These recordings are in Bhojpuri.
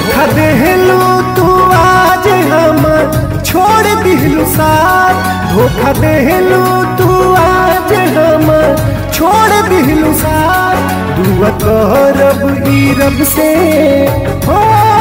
धोखा देहलू तू आज हमर छोड़ दिलू साथ धोखा देहलू तू आज हमर छोड़ दिलू साथ दुआ करब ई रब से हो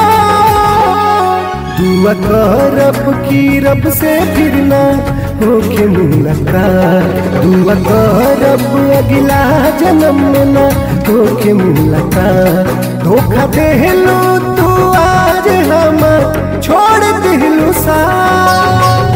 दुआ करब की रब से फिर ना होके मुलाकात दुआ करब अगला जन्म में ना होके मुलाकात धोखा देहलू तू आज हमर छोड़ दिलू साथ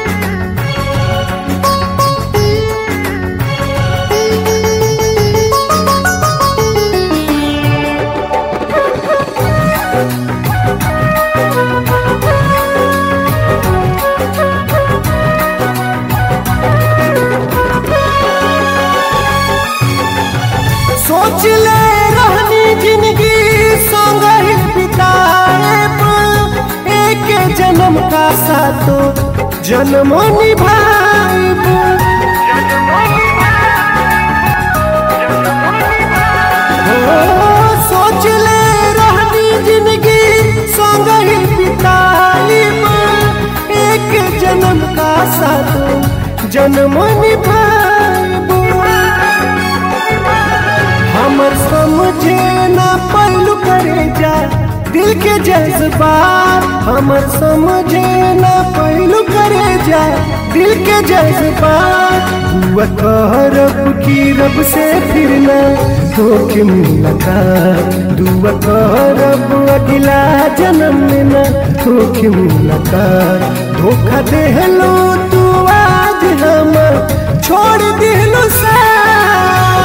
सोच ले रहनी जिंदगी संग ही बिताएब एक जन्म का साथो जन्म निभाएब हो, सोच ले रहनी जिंदगी संग ही बिताएब एक जन्म का साथो जन्म निभाएब हमर समझे ना पहलू करे जा दिल के जज्बात हमर समझे ना पहलू करे जा दिल के जज्बात दुआ करब की रब से फिर ना होके मुलाकात दुआ करब अगला जन्म में ना होके मुलाकात धोखा देहलो तू आज हमर छोड़ दिलू साथ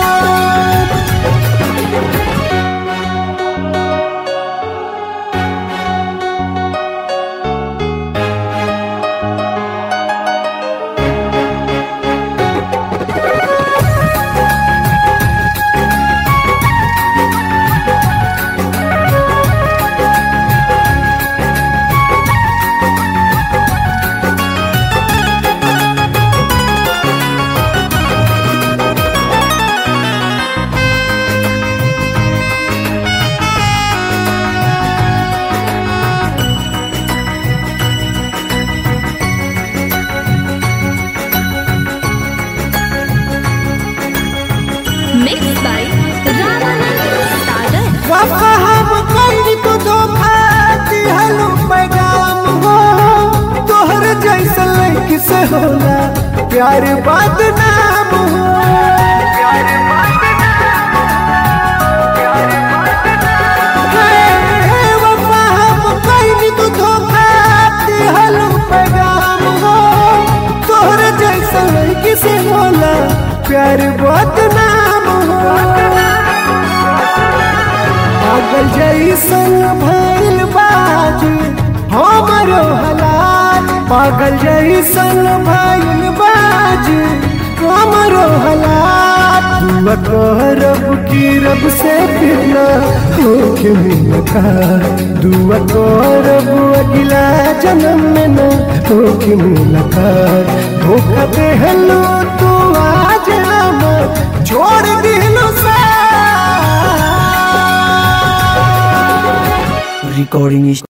Mixed by Ramanand Sagar. वफा हम करी तो धोखा दिहलो पैगाम हो तोहर जैसा लड़की से होला प्यार बदनाम हो हे, वफा हम करी तो धोखा दिहलो पैगाम हो तोहर जैसा लड़की से होला प्यार बदनाम हो पागल जैसन भइल बाज हमरो हालात पागल जैसन भइल बाज हमरो हालात दुआ करब की रब से फिर ना होके मुलाकात दुआ करब अगला जन्म में ना होके मुलाकात धोखा देहलो तू आज हमर छोड़ दिलो सा recording is